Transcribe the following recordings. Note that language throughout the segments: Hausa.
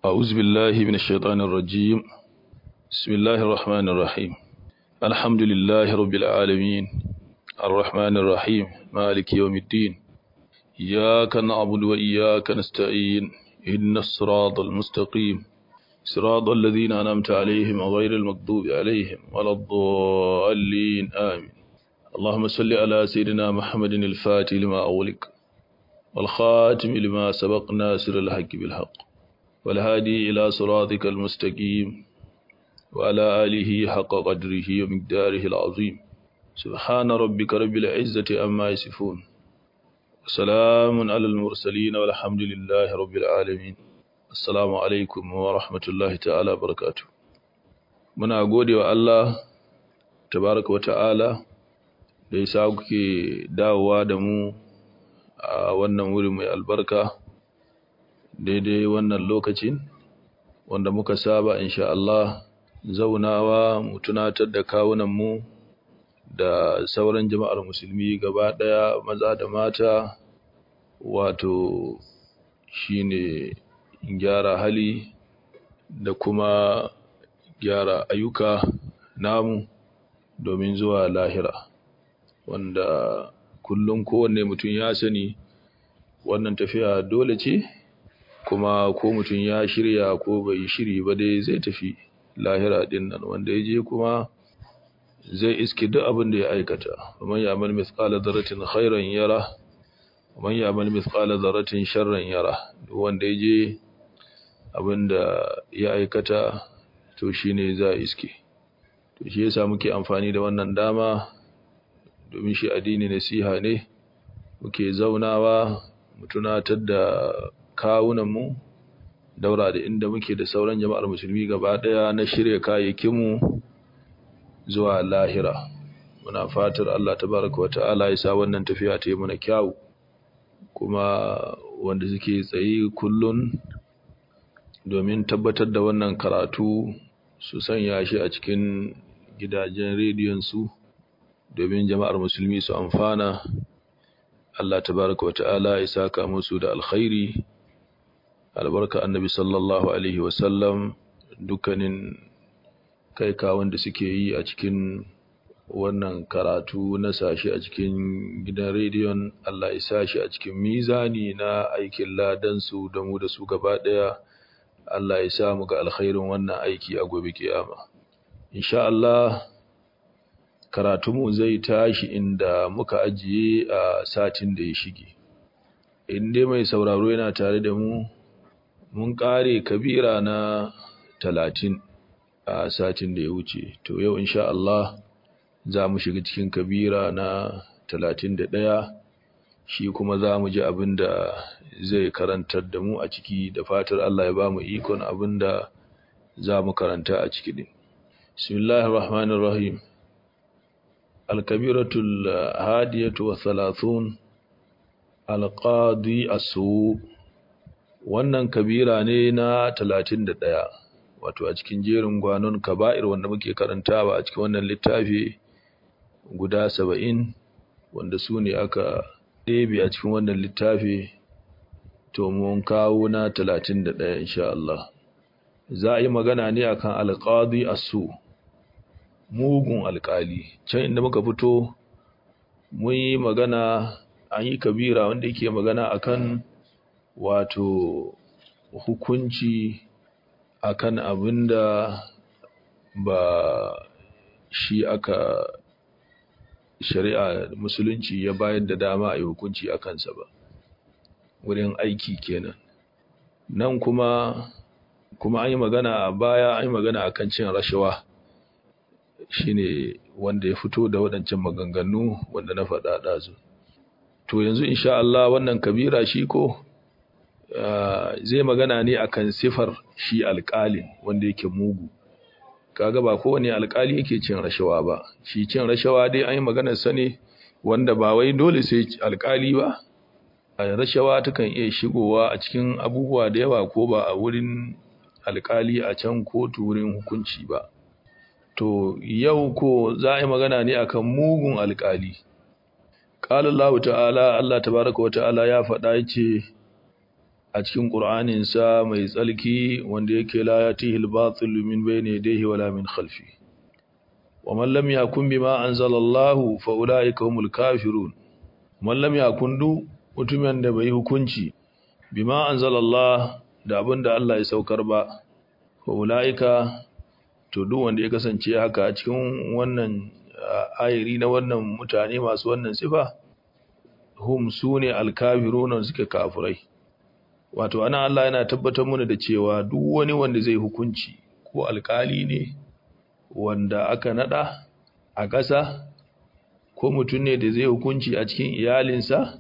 أعوذ بالله من الشيطان الرجيم بسم الله الرحمن الرحيم الحمد لله رب العالمين الرحمن الرحيم مالك يوم الدين إياك نعبد وإياك نستعين إن الصراط المستقيم صراط الذين أنعمت عليهم غير المغضوب عليهم ولا الضالين آمين اللهم صل على سيدنا محمد الفاتح لما أغلق والخاتم لما سبق ناصر الحق بالحق والهادي إلى صراطك المستقيم وعلى آله حق قدره ومقداره العظيم سبحان ربك رب العزة أما يصفون وسلام على المرسلين والحمد لله رب العالمين السلام عليكم ورحمة الله تعالى وبركاته muna gode wa Allah tabaraka wa ta'ala da ya sa kuke dawowa da mu a wannan wuri mai albarka daidai wannan lokacin wanda muka saba insha Allah zaunawa mu tunatar da kawunan mu da sauran jama'ar musulmi gaba daya maza da mata wato shine gyara hali da kuma gyara ayyuka namu domin zuwa lahira wanda kullum kowanne mutum ya sani wannan tafiya dole ce kuma ko mutum ya shirya ko bai shiri ba dai zai tafi lahira din nan wanda ya je kuma zai iske duk abin da ya aikata man ya'mal mithqala dharratin khairan yara man ya'mal mithqala dharratin sharran yara duk wanda ya je abin da ya aikata to shine za iske to shi yasa muke amfani da wannan dama domin shi addini nasiha ne muke zaunawa mu tunatar da kawunanmu daura da inda muke da sauran jama'ar musulmi gaba daya na shirya kayayyakinmu zuwa lahira muna fatar Allah tabaraka wa ta'ala ya sa wannan tafiya ta yi mana kyau kuma wanda suke tsayi kullun domin tabbatar da wannan karatu su sanya shi a cikin gidajen rediyon su domin jama'ar musulmi su amfana Allah tabaraka wa ta'ala ya saka musu da alkhairi albarka annabi sallallahu alaihi wasallam dukkanin kai kawon da suke yi a cikin wannan karatu na sashi a cikin gidan rediyon Allah ya sashi a cikin mizani na aikin ladansu da mu da su gaba daya Allah ya sa mu ga alkhairin wannan aiki a gobe kiyama insha Allah karatunmu zai tashi inda muka ajiye a satin da ya shige in dai mai sauraro yana tare da mu mun kare kabira na talatin a satin da ya wuce to yau insha Allah za mu shiga cikin kabira na talatin da ɗaya shi kuma za mu ji abin da zai karantar da mu a ciki da fatar Allah ya ba mu ikon abin da za mu karanta a ciki din bismillahir rahmanir rahim الكبيرة الهادية والثلاثون القاضي السوء wannan kabira ne na talatin da ɗaya wato a cikin jerin gwanon kaba'ir wanda muke karantawa a cikin wannan littafi guda saba'in wanda su ne aka ɗebe a cikin wannan littafi to mun kawo na talatin da ɗaya insha Allah za a yi magana ne akan alƙadi asu mugun alƙali can inda muka fito mun yi magana an yi kabira wanda yake magana akan wato hukunci akan abinda ba shi aka shari'a musulunci ya bayar da dama a yi hukunci a kansa ba wurin aiki kenan nan kuma kuma an yi magana a baya an yi magana akan cin rashawa shine wanda ya fito da waɗancan maganganu wanda na faɗa ɗazu to yanzu insha Allah wannan kabira shi ko zai magana ne akan sifar shi alƙalin wanda yake mugu kaga ba kowane alƙali yake cin rashawa ba shi cin rashawa dai an yi maganar sa ne wanda ba wai dole sai alƙali ba a rashawa takan iya shigowa a cikin abubuwa da yawa ko ba a wurin alƙali a can kotu wurin hukunci ba to yau ko za a yi magana ne akan mugun alƙali qala Allah ta'ala Allah tabaaraka wa ta'ala ya faɗa yace a cikin ƙur'aninsa mai tsalki wanda yake la yatihi al-batil min bayni yadayhi wala min khalfi wa man lam yakun bima anzala Allah fa ulaika humul kafirun man lam yakun du mutumin da bai hukunci bima anzala Allah da abinda Allah ya saukar ba fa ulaika to duk wanda ya kasance haka a cikin wannan ayiri na wannan mutane masu wannan sifa hum sune al-kafirun suke kafirai wato ana Allah yana tabbatar mana da cewa duk wani wanda zai hukunci ko alkali ne wanda aka nada a ƙasa ko mutum ne da zai hukunci a cikin iyalinsa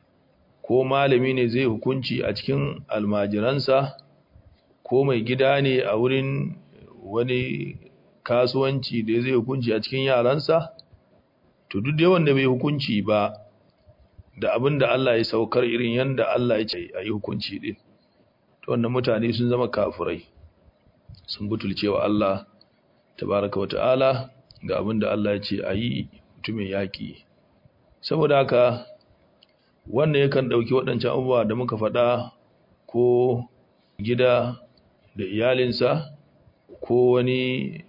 ko malami ne zai hukunci a cikin almajiransa ko mai gida ne a wurin wani kasuwanci da zai hukunci a cikin yaransa to duk da wanda bai hukunci ba da abin da Allah ya saukar irin yanda Allah ya ce a yi hukunci din to wannan mutane sun zama kafirai sun butulce wa Allah tabaraka wa ta'ala ga abin da Allah ya ce a yi mutumin yaƙi saboda haka wannan yakan ɗauki waɗancan abubuwa da muka faɗa ko gida da iyalinsa ko wani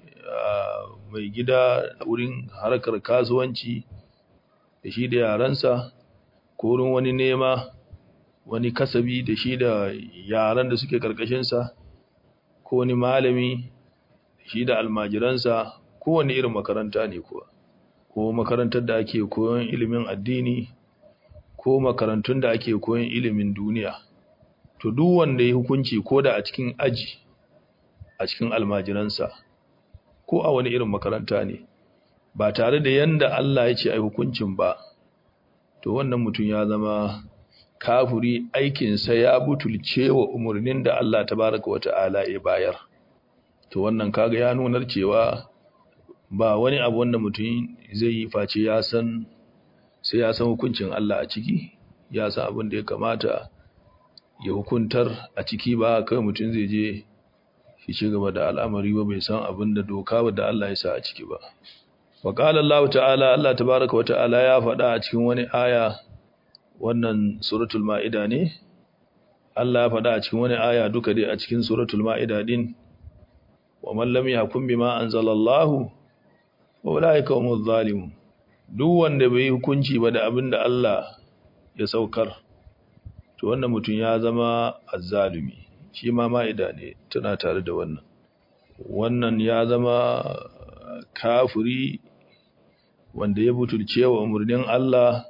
mai gida wurin harkar kasuwanci da shi da yaransa ko wurin wani nema wani kasabi da shi da yaran da suke karkashinsa ko wani malami da shi da almajiransa ko wani irin makaranta ne kuwa ko makarantar da ake koyon ilimin addini ko makarantun da ake koyon ilimin duniya to duk wanda ya hukunci ko da a cikin aji a cikin almajiransa ko a wani irin makaranta ne ba tare da yanda Allah ya ce ai hukuncin ba to wannan mutum ya zama kafuri aikinsa ya butulce wa umarnin da Allah tabaraka wa ta'ala ya bayar to wannan kaga ya nunar cewa ba wani abu wanda mutum zai yi face ya san sai ya san hukuncin Allah a ciki ya san abin da ya kamata ya hukuntar a ciki ba kai mutum zai je shi ci gaba da al'amari ba bai san abin da doka ba da Allah ya sa a ciki ba wa qala Allah ta'ala Allah tabaaraka wa ta'ala ya faɗa a cikin wani aya wannan suratul maida ne Allah ya faɗa a cikin wani aya duka dai a cikin suratul maida din wa man lam yahkum bima anzalallahu wa ulaika humuz zalimun duk wanda bai hukunci ba da abin da Allah ya saukar to wannan mutum ya zama azzalumi shi ma ma'ida ne tana tare da wannan wannan ya zama kafiri wanda ya butulce wa umarnin Allah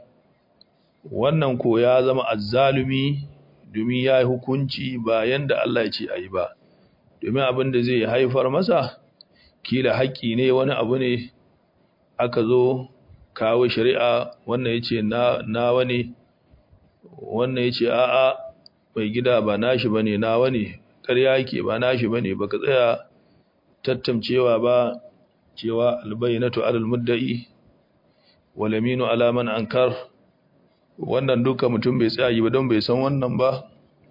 wannan ko ya zama azzalumi domin ya yi hukunci ba yanda Allah ya ce a yi ba domin abin da zai haifar masa kila haƙƙi ne wani abu ne aka zo kawo shari'a wannan ya ce nawa ne wannan ya ce a'a mai gida ba nashi ba ne nawa ne ƙarya yake ba nashi ba ne ba ka tsaya tattamcewa ba cewa albayyinatu alal mudda'i walaminu alaman ankar wannan duka mutum bai tsaya yi ba don bai san wannan ba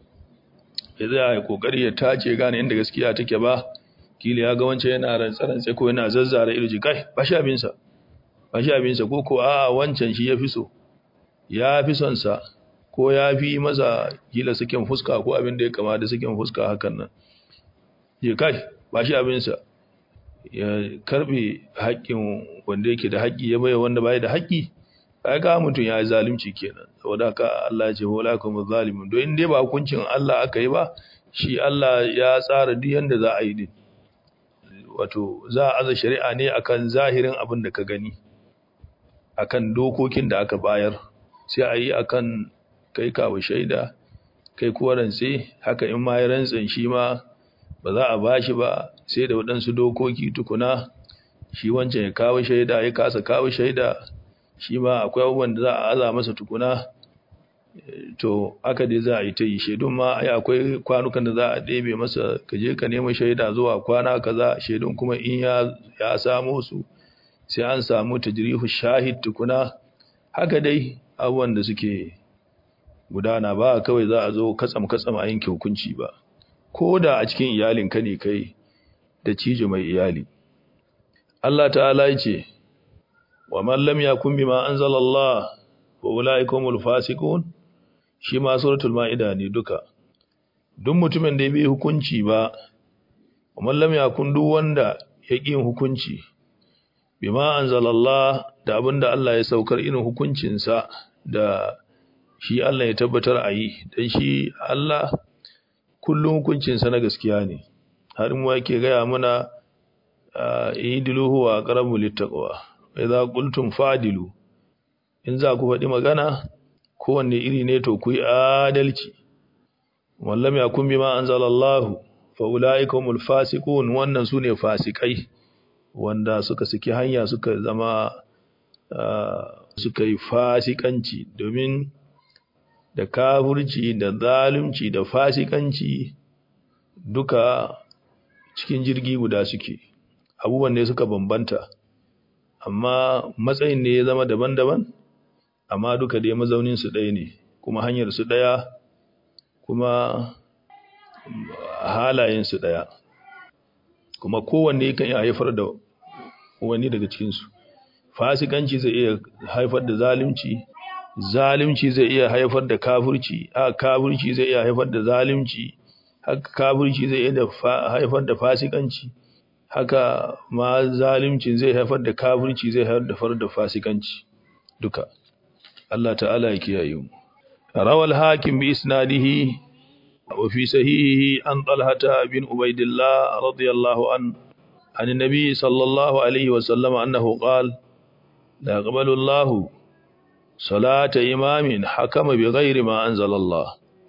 ya tsaya ya kokari ya tace gane inda gaskiya take ba kila ya ga wancan yana rantsa-rantsa ko yana zazzara irji kai ba shi abinsa ba shi abinsa ko ko a wancan shi ya fi so ya fi son sa ko ya fi masa kila sakin fuska ko abin da ya kama da sakin fuska hakan nan je kai ba shi abinsa ya karbe haƙƙin wanda yake da haƙƙi ya bai wanda bai da haƙƙi ai ga mutum ya yi zalunci kenan saboda haka Allah ya ce wala kum zalimun don in dai ba hukuncin Allah aka yi ba shi Allah ya tsara duk yanda za a yi din wato za a aza shari'a ne akan zahirin abin da ka gani akan dokokin da aka bayar sai a yi akan kai kawo shaida kai kuwa rantse haka in ma ya rantsen shi ma ba za a bashi ba sai da waɗansu dokoki tukuna shi wancan ya kawo shaida ya kasa kawo shaida shi ma akwai abubuwan da za a aza masa tukuna to aka dai za a yi ta yi shaidun ma ai akwai kwanukan da za a ɗebe masa ka je ka nema shaida zuwa kwana kaza shaidun kuma in ya ya samo su sai an samu tajrihu shahid tukuna haka dai abubuwan da suke gudana ba kawai za a zo katsam katsam a yanke hukunci ba ko da a cikin iyalinka ne kai da cije mai iyali Allah ta'ala ya ce wa man lam yakun bima anzala Allah wa ulaikumul fasiqun shi ma suratul maida ne duka duk mutumin da ya bai hukunci ba kuma lam yakun duk wanda ya ƙi hukunci bima anzalallah da abinda Allah ya saukar irin hukuncinsa da shi Allah ya tabbatar a yi dan shi Allah kullum hukuncinsa na gaskiya ne har mu yake gaya mana idilu huwa aqrabu littaqwa idza qultum fadilu in za ku faɗi magana kowanne iri ne to ku yi adalci wallam yakun bima anzalallahu fa ulaika humul fasiqun wannan sune fasikai wanda suka saki hanya suka zama suka yi fasikanci domin da kafurci da zalunci da fasikanci duka cikin jirgi guda suke abubuwan ne suka bambanta amma matsayin ne ya zama daban-daban amma duka dai mazaunin su ɗaya ne kuma hanyar su ɗaya kuma halayen su ɗaya kuma kowanne kan iya haifar da wani daga cikinsu fasikanci zai iya haifar da zalunci zalunci zai iya haifar da kafirci a kafirci zai iya haifar da zalunci haka kafirci zai iya haifar da fasikanci haka ma zalunci zai haifar da kafirci zai haifar da fasikanci duka Allah ta'ala ya kiyaye mu rawal hakim bi isnadihi wa fi sahihihi an talhata bin ubaidillah radiyallahu an عن النبي صلى الله عليه وسلم أنه قال لا يقبل الله صلاة إمام حكم بغير ما أنزل الله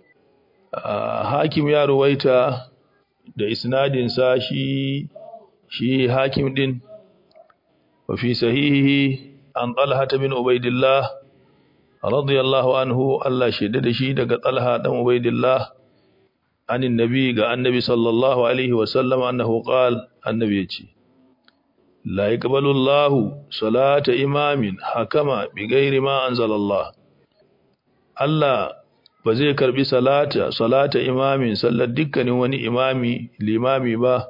حاكم يا رويتا da isnadinsa shi shi hakim din wa fi sahihi an talha bin ubaidillah radiyallahu anhu Allah shaida da shi daga talha dan ubaidillah anin nabi ga annabi sallallahu alaihi wa sallam annahu qala annabi yace la yaqbalu Allahu salata imamin hakama bighairi ma anzalallah Allah ba zai karbi salata salata imamin sallar dukkanin wani imami limami ba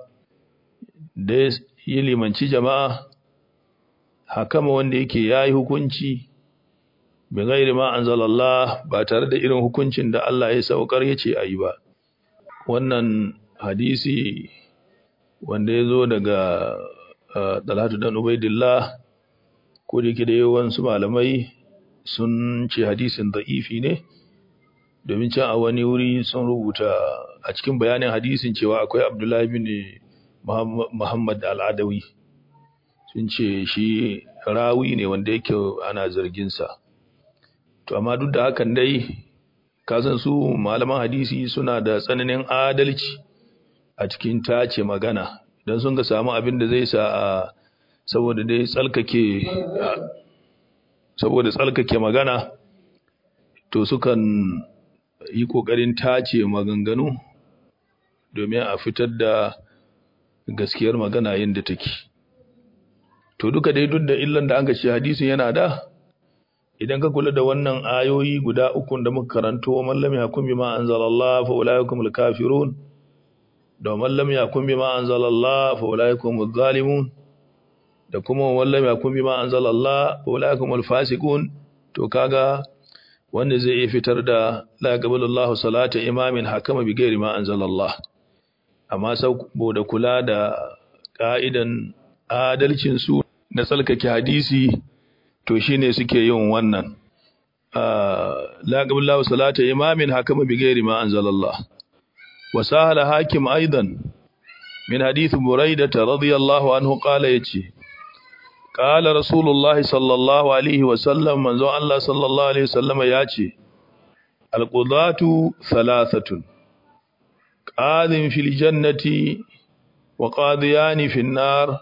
da yi limanci jama'a hakama wanda yake yayi hukunci bighairi ma anzalallah ba tare da irin hukuncin da Allah ya saukar yace ayi ba wannan hadisi wanda ya zo daga Talatu dan Ubaidillah ko da yake da yawansu malamai sun ce hadisin da'ifi ne domin can a wani wuri sun rubuta a cikin bayanin hadisin cewa akwai Abdullahi bin Muhammad al-Adawi sun ce shi rawi ne wanda yake ana zargin sa to amma duk da hakan dai kasan su malaman hadisi suna da tsananin adalci a cikin tace magana idan sun ga samu abin da zai sa a saboda dai tsalkake saboda tsalkake magana to sukan yi kokarin tace maganganu domin a fitar da gaskiyar magana yadda take to duka dai duk da illan da an ga shi hadisin yana da idan ka kula da wannan ayoyi guda uku da muka karanto man lam yakum bima anzalallah fa ulaikumul kafirun da man lam yakum bima anzalallah fa ulaikumuz zalimun da kuma man lam yakum bima anzalallah fa ulaikumul fasiqun to kaga wanda zai iya fitar da la yaqbalullahu salata imamin hakama bi ghairi ma anzalallah amma saboda kula da ka'idan adalcin su na tsalkake hadisi to shine suke yin wannan la qabla salata imamin hakama bi ghairi ma anzalallah wa sahala hakim aidan min hadith buraidah radiyallahu anhu qala yace qala rasulullah sallallahu alaihi wa sallam manzo Allah sallallahu alaihi wasallam yace alqudatu thalathatun qadin fil jannati wa qadiyani fin nar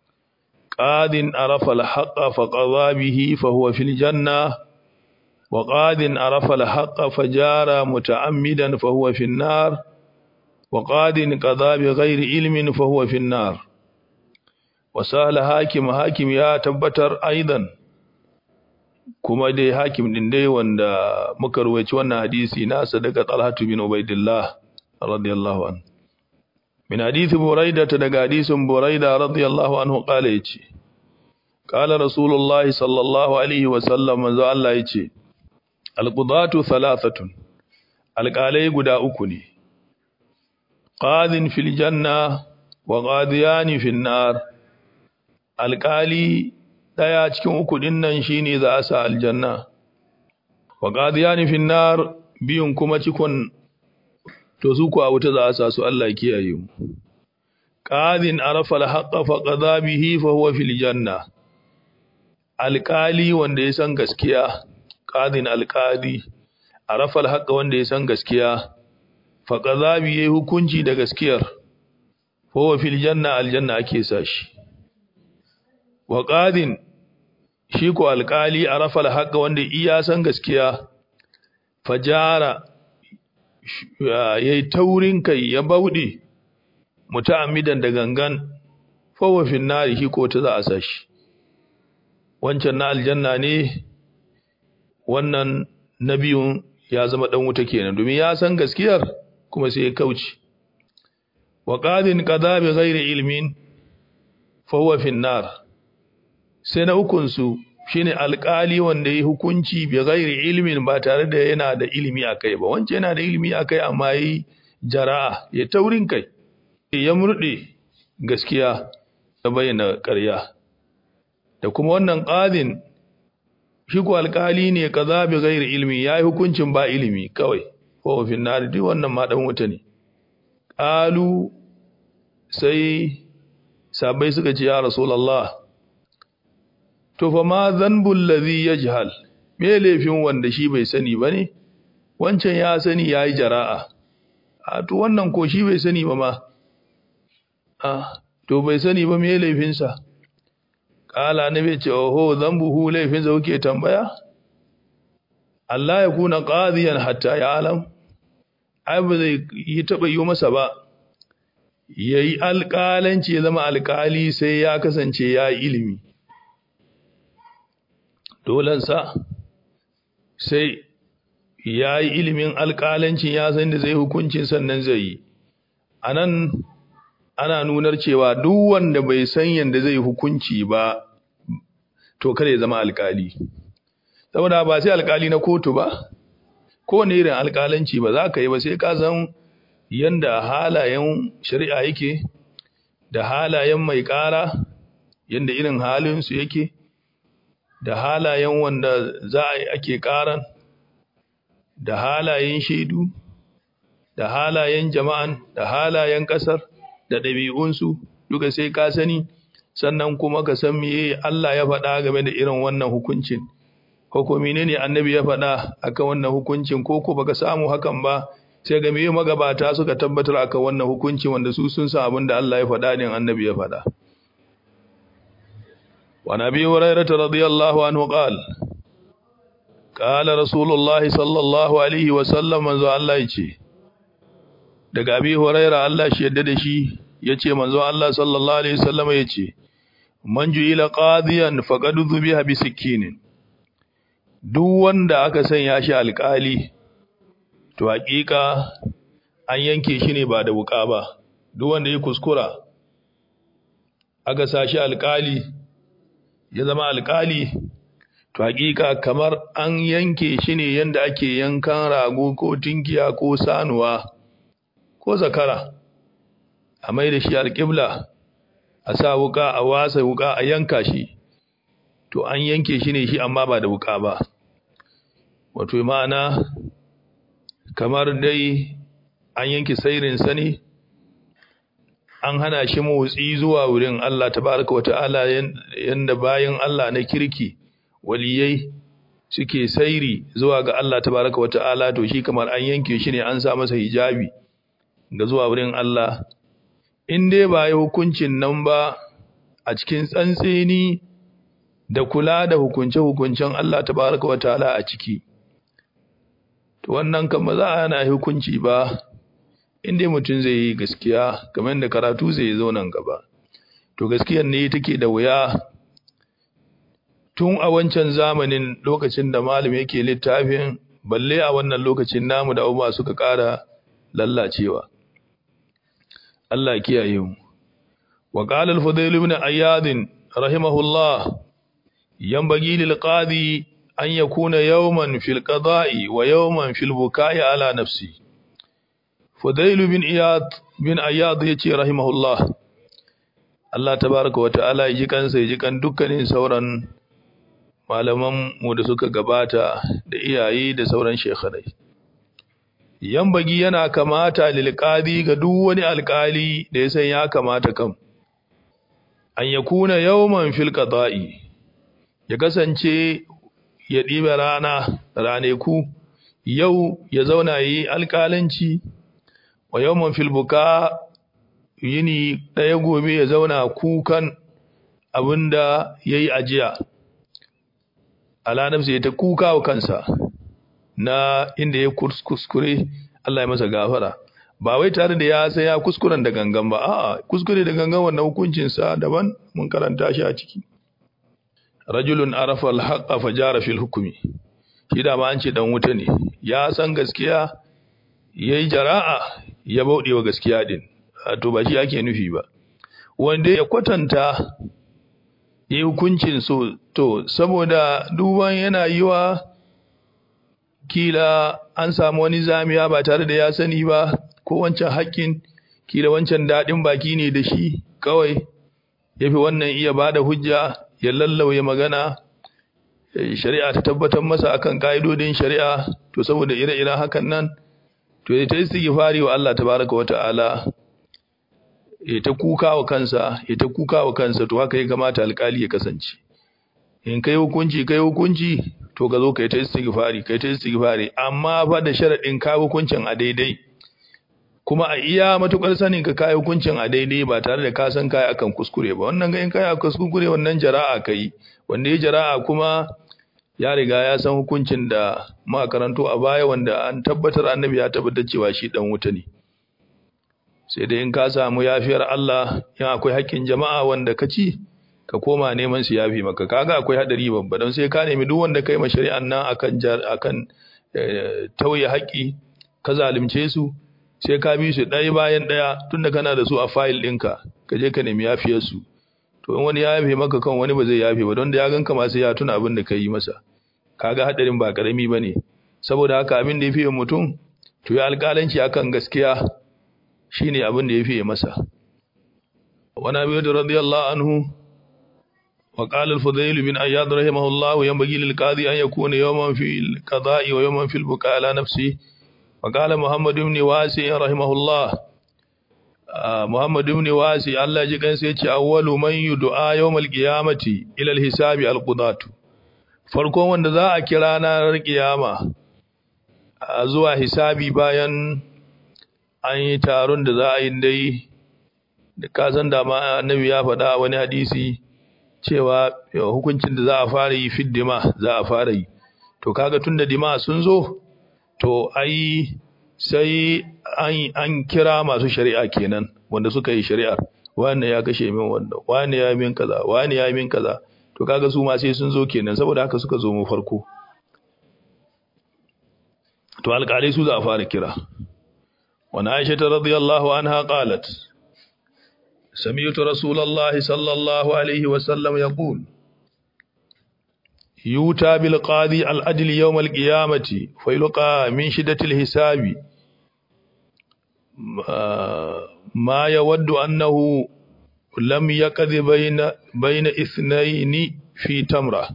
قاد عرف الحق فقضى به فهو في الجنة وقاد عرف الحق فجار متعمدا فهو في النار وقاد قضى بغير علم فهو في النار وسأل حاكم حاكم يا تبتر أيضا kuma dai hakim din dai wanda muka ruwaici wannan hadisi nasa daga Talhatu bin Ubaidillah radiyallahu anhu min hadisi Buraida ta daga hadisin Buraida radiyallahu anhu kala yace kala Rasulullah sallallahu alaihi wa sallam manzo Allah yace alqudatu thalathatun alqalai guda uku ne qadin fil janna wa qadiyani fin nar alƙali ɗaya cikin uku ɗin nan shine za a sa aljanna wa qadiyani fin nar biyun kuma cikon to su ku a wuta za a sa su Allah kiyaye mu qadin arafa al-haqqa fa qadha bihi fa huwa fil janna alƙali wanda ya san gaskiya qadin alƙali arafa al-haqqa wanda ya san gaskiya fa qadha bihi hukunci da gaskiyar fa huwa fil janna aljanna ake sa shi wa qadin shi ko alƙali arafa al-haqqa wanda iya san gaskiya fajara yayi taurin kai ya bauɗe muta'ammidan da gangan fawa fin nari shi ko ta za a sashi wancan na aljanna ne wannan na biyun ya zama dan wuta kenan domin ya san gaskiyar kuma sai ya kauce wa qadin qada bi ghairi ilmin fawa fin nar sai na ukun su shine alƙali wanda ya hukunci bi ghairi ilmin ba tare da yana da ilimi akai ba wancan yana da ilimi akai amma yi jara'a ya taurin kai ya murɗe gaskiya da bayyana ƙarya da kuma wannan ƙadin shi ko alƙali ne kaza bi ghairi ilmi yayi hukuncin ba ilimi kawai ko fin nar duk wannan ma dan wuta ne qalu sai sabai suka ce ya rasulullah to fa ma dhanbul ladhi yajhal me laifin wanda shi bai sani bane wancan ya sani yayi jara'a a to wannan ko shi bai sani ba ma Ah, to bai sani ba me laifinsa? Ƙala na bai ce, Oho, zambuhu laifinsa kuke tambaya? Allah ya kuna ƙaziyan hatta ya alam, ai ba zai yi taɓa yi masa ba, ya yi alƙalanci ya zama alƙali sai ya kasance ya yi ilimi. Dolansa, sai ya yi ilimin alƙalancin ya san da zai hukuncin sannan zai yi. A nan, ana nunar cewa duk wanda bai san yanda zai hukunci ba to kada ya zama alkali saboda ba sai alkali na kotu ba kowane irin alkalanci ba za ka yi ba sai ka san yanda halayen shari'a yake da halayen mai ƙara yanda irin halinsu yake da halayen wanda za a yi ake ƙaran da halayen shaidu da halayen jama'an da halayen ƙasar da ɗabi'unsu duka sai ka sani sannan kuma ka san meye Allah ya faɗa game da irin wannan hukuncin ko ko menene annabi ya faɗa akan wannan hukuncin ko ko baka samu hakan ba sai ga meye magabata suka tabbatar akan wannan hukuncin wanda su sun san abin da Allah ya faɗa din annabi ya faɗa wa nabi hurairah radiyallahu anhu qala qala rasulullahi sallallahu alaihi wa sallam manzo Allah ya ce daga abi huraira Allah shi yadda da shi yace manzo Allah sallallahu alaihi wasallam yace man ju'ila qadiyan faqad dhubiha bi sikinin duk wanda aka sanya shi alƙali to hakika an yanke shi ne ba da wuka ba duk wanda ya kuskura aka sa shi alƙali ya zama alƙali to hakika kamar an yanke shi ne yanda ake yankan rago ko tinkiya ko sanuwa ko zakara a mai da shi alƙibla a sa wuka a wasa wuka a yanka shi to an yanke shi ne shi amma ba da wuka ba wato ma'ana kamar dai an yanke sairin sani an hana shi motsi zuwa wurin Allah tabaraka wa ta'ala yanda bayan Allah na kirki waliyai suke sairi zuwa ga Allah tabaraka wa ta'ala to shi kamar an yanke shi ne an sa masa hijabi ga zuwa wurin Allah in dai ba yi hukuncin nan ba a cikin tsantseni da kula da hukunce-hukuncen Allah tabaraka wa ta'ala a ciki to wannan kan ba za a yana hukunci ba in dai mutum zai yi gaskiya kamar da karatu zai zo nan gaba to gaskiyar ne take da wuya tun a wancan zamanin lokacin da malam yake littafin balle a wannan lokacin namu da abubuwa suka ƙara lallacewa Allah kiyaye mu wa qala al-fudayl ibn ayyad rahimahullah yanbaghi lil qadi an yakuna yawman fil qada'i wa yawman fil buka'i ala nafsi Fudailu bin Iyad bin Ayyad yace rahimahullah Allah tabaraka wa ta'ala ya ji kansa ya ji kan dukkanin sauran malaman mu da suka gabata da iyaye da sauran shekharai yambagi yana kamata lil qadi ga duk wani alkali da ya san ya kamata kam an yakuna yawman fil qada'i ya kasance ya ɗiba rana raneku yau ya zauna yi alƙalanci wa yawman fil buka yini ɗaya gobe ya zauna kukan abinda yayi ajiya ala nafsi ta kuka wa kansa na inda ya kuskure Allah ya masa gafara ba wai tare da ya sai ya kuskuren da gangan ba a'a kuskure da gangan wannan hukuncin sa daban mun karanta shi a ciki rajulun arafa al-haqqa fajara fil hukmi shi da ma an ce dan wuta ne ya san gaskiya yayi jara'a ya bauɗe wa gaskiya din to ba shi ake nufi ba wanda ya kwatanta yi hukuncin so to saboda duban yana yiwa kila an samu wani zamiya ba tare da ya sani ba ko wancan haƙƙin kila wancan daɗin baki ne da shi kawai ya fi wannan iya ba da hujja ya lallauya magana shari'a ta tabbatar masa akan ƙa'idodin shari'a to saboda ire-iren hakan nan to ya ta istighfari wa Allah tabaraka wa ta'ala ya ta kuka wa kansa ya ta kuka wa kansa to haka ya kamata alƙali ya kasance in kai hukunci kai hukunci to ka zo kai ta istighfari kai ta istighfari amma fa da sharadin ka hukuncin a daidai kuma a iya matukar sanin ka kai hukuncin a daidai ba tare da ka san kai akan kuskure ba wannan ga in kai akan kuskure wannan jara'a kai wanda ya jara'a kuma ya riga ya san hukuncin da muka karanto a baya wanda an tabbatar annabi ya tabbatar cewa shi dan wuta ne sai dai in ka samu yafiyar Allah in akwai haƙƙin jama'a wanda ka ci ka koma neman su yafi maka kaga akwai hadari babba don sai ka nemi duk wanda kai ma shari'an nan akan akan tauye haƙƙi ka zalunce su sai ka bi su ɗaya bayan ɗaya tunda kana da su a fayil ɗinka ka je ka nemi yafiyar su to in wani ya yafe maka kan wani ba zai yafe ba don da ya ganka ma sai ya tuna abin da ka yi masa kaga hadarin ba karami bane saboda haka abin da ya fiye mutum to ya alƙalanci akan gaskiya shine abin da ya fiye masa wani abu da radiyallahu anhu wa qala al-fudayl bin ayyad rahimahullah yanbaghi lil qadi an yakuna yawman fi al-qada'i wa yawman fi al-buka ala nafsi wa qala muhammad ibn wasi rahimahullah muhammad ibn wasi Allah ji kansa yace awwalu man yud'a yawm al-qiyamati ila al-hisabi al-qudatu farkon wanda za a kira ranar kiyama zuwa hisabi bayan an yi taron da za a yi dai da kasan da ma annabi ya faɗa wani hadisi cewa hukuncin da za a fara yi fid dima za a fara yi to kaga tunda dima sun zo to ai sai an, an kira masu shari'a kenan wanda suka yi shari'ar wani ya kashe min wanda wani ya min kaza wani ya min kaza to kaga su ma sai sun zo kenan saboda haka suka zo mu farko to alƙalai su za a fara kira وعن عائشة رضي الله عنها قالت سمعت رسول الله صلى الله عليه وسلم يقول يوتى بالقاضي العدل يوم القيامة فيلقى من شدة الحساب ما يود أنه لم يقض بين بين اثنين في تمرة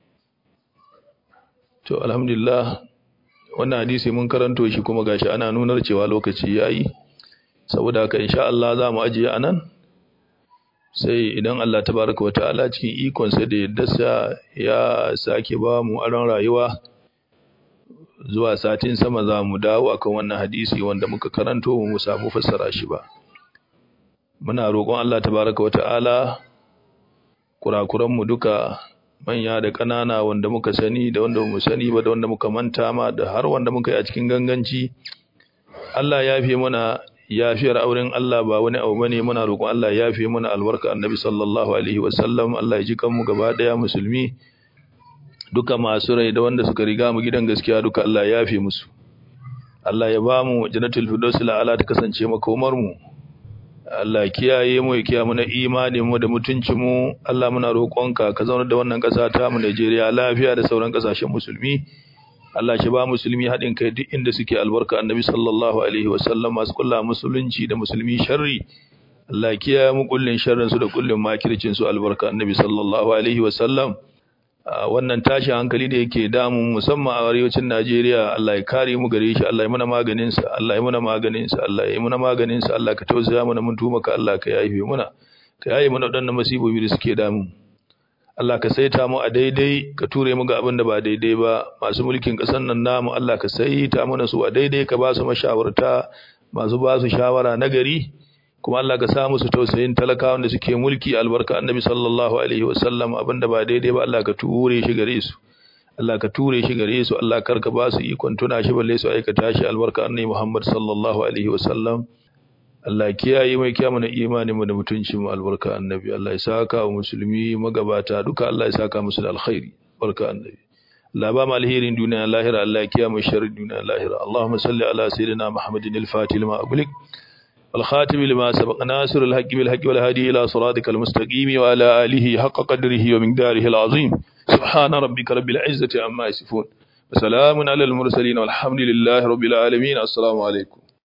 to alhamdulillah wannan hadisi mun karanto shi kuma gashi ana nunar cewa lokaci yayi saboda haka insha Allah za mu ajiye anan sai idan Allah tabaraka wa ta'ala cikin ikon sa da yaddarsa ya sake ba mu aron rayuwa zuwa satin sama za mu dawo akan wannan hadisi wanda muka karanto mu samu fassara shi ba muna roƙon Allah tabaraka wa ta'ala kurakuran mu duka manya da ƙanana wanda muka sani da wanda mu sani ba da wanda muka manta ma da har wanda muka yi a cikin ganganci Allah ya fi mana yafiyar auren Allah ba wani abu bane muna roƙon Allah ya fi mana albarka annabi sallallahu alaihi wasallam Allah ya ji kanmu gaba daya musulmi duka masu rai da wanda suka riga mu gidan gaskiya duka Allah ya fi musu Allah ya ba mu jannatul firdaus ala ta kasance makomar mu Allah kiyaye mu ya kiyaye mu na imanin mu da mutuncin mu Allah muna roƙonka ka zauna da wannan ƙasa ta mu Najeriya lafiya da sauran ƙasashen musulmi Allah shi ba musulmi haɗin kai duk inda suke albarka annabi sallallahu alaihi wasallam masu kulla musulunci da musulmi sharri Allah kiyaye mu kullin sharrin su da kullin makircin su albarka annabi sallallahu alaihi wasallam wannan tashin hankali da yake damu musamman a arewacin Najeriya Allah ya kare mu gare shi Allah ya muna maganin sa Allah ya muna maganin sa Allah ya muna maganin sa Allah ka tausaya mana mun tuma ka Allah ka yafe muna ka yaye mana wadannan masibobi da suke damu Allah ka saita mu a daidai ka ture mu ga abin da ba daidai ba masu mulkin ƙasar nan namu Allah ka saita mana su a daidai ka ba su mashawarta masu ba su shawara na gari kuma Allah ka sa musu tausayin talakawan da suke mulki albarka annabi sallallahu alaihi wasallam abin da ba daidai ba Allah ka ture shi gare su Allah ka ture shi gare su Allah kar ka ba su ikon tuna shi balle su aikata shi albarka annabi Muhammad sallallahu alaihi wasallam Allah kiyaye mai kiyamu na imanin mu da mutuncin mu albarka annabi Allah ya saka wa musulmi magabata duka Allah ya saka musu da alkhairi barka annabi Allah ba mu alherin duniya lahira Allah ya kiyaye sharrin duniya lahira Allahumma salli ala sayyidina Muhammadin al-Fatih lima aghliq والخاتم لما سبق ناصر الحق بالحق والهادي إلى صراطك المستقيم وعلى آله حق قدره ومقداره العظيم سبحان ربك رب العزة عما يصفون وسلام على المرسلين والحمد لله رب العالمين السلام عليكم